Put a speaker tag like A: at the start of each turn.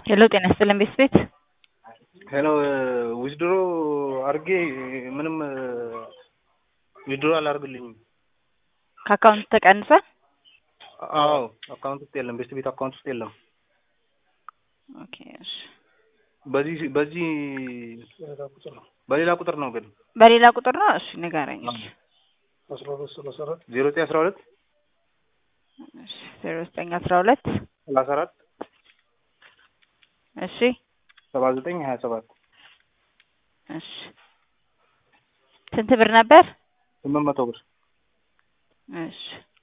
A: ሄሎ ጤና ይስጥልን ቤት ቤት
B: ሄሎ ዊዝድሮ አድርጌ ምንም ዊዝድሮ አላደርግልኝም።
A: ከአካውንት ተቀንሷል።
B: አዎ አካውንት ውስጥ የለም፣ ቤስት ቤት አካውንት ውስጥ የለም።
A: ኦኬ እሺ።
B: በዚህ በዚህ በሌላ ቁጥር ነው ግን
A: በሌላ ቁጥር ነው። እሺ ንገረኝ። እሺ
B: ዜሮ ዘጠኝ አስራ ሁለት
A: እሺ ዜሮ ዘጠኝ አስራ ሁለት
B: ሰላሳ አራት
A: እሺ
B: ሰባ ዘጠኝ ሀያ ሰባት
A: እሺ ስንት ብር ነበር?
B: ስምንት መቶ ብር
A: እሺ